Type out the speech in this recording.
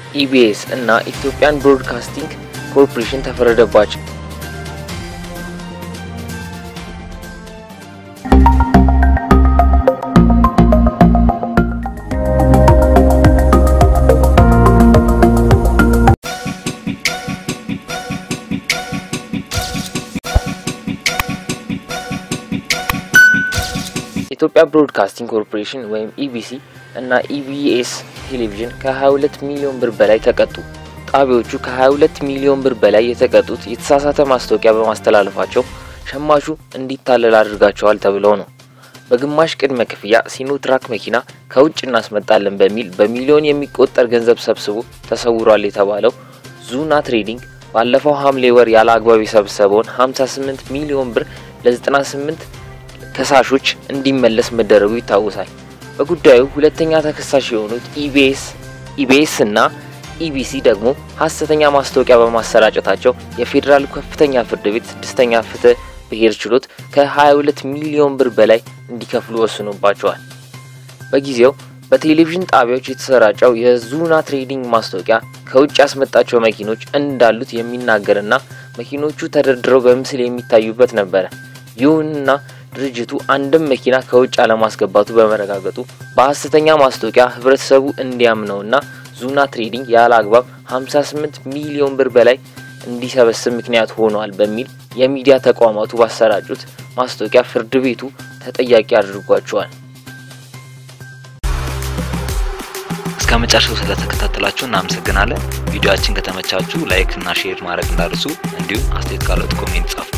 ኢቢኤስ እና ኢትዮጵያን ብሮድካስቲንግ ኮርፖሬሽን ተፈረደባቸው። የኢትዮጵያ ብሮድካስቲንግ ኮርፖሬሽን ወይም ኢቢሲ እና ኢቢኤስ ቴሌቪዥን ከ22 ሚሊዮን ብር በላይ ተቀጡ። ጣቢያዎቹ ከ22 ሚሊዮን ብር በላይ የተቀጡት የተሳሳተ ማስታወቂያ በማስተላለፋቸው ሸማቹ እንዲታለል አድርጋቸዋል ተብለው ነው። በግማሽ ቅድመ ክፍያ ሲኖትራክ መኪና ከውጭ እናስመጣለን በሚል በሚሊዮን የሚቆጠር ገንዘብ ሰብስቦ ተሰውሯል የተባለው ዙና ትሬዲንግ ባለፈው ሐምሌ ወር ያለ አግባብ የሰበሰበውን 58 ሚሊዮን ብር ለ98 ከሳሾች እንዲመለስ መደረጉ ይታወሳል። በጉዳዩ ሁለተኛ ተከሳሽ የሆኑት ኢቢኤስ ኢቢኤስ እና ኢቢሲ ደግሞ ሀሰተኛ ማስታወቂያ በማሰራጨታቸው የፌዴራል ከፍተኛ ፍርድ ቤት ስድስተኛ ፍትህ ብሔር ችሎት ከ22 ሚሊዮን ብር በላይ እንዲከፍሉ ወስኖባቸዋል። በጊዜው በቴሌቪዥን ጣቢያዎች የተሰራጨው የዙና ትሬዲንግ ማስታወቂያ ከውጭ ያስመጣቸው መኪኖች እንዳሉት የሚናገርና መኪኖቹ ተደርድረው በምስል የሚታዩበት ነበረ። ይሁንና ድርጅቱ አንድም መኪና ከውጭ አለማስገባቱ በመረጋገጡ በሀሰተኛ ማስታወቂያ ህብረተሰቡ እንዲያምነውና ዙና ትሬዲንግ ያለ አግባብ 58 ሚሊዮን ብር በላይ እንዲሰበስብ ምክንያት ሆኗል በሚል የሚዲያ ተቋማቱ ባሰራጩት ማስታወቂያ ፍርድ ቤቱ ተጠያቂ አድርጓቸዋል። እስከ መጨረሻው ስለተከታተላችሁ እናመሰግናለን። ቪዲዮአችን ከተመቻችሁ ላይክ እና ሼር ማድረግ እንዳርሱ፣ እንዲሁም አስተያየት ካለት ኮሜንት ጻፉ።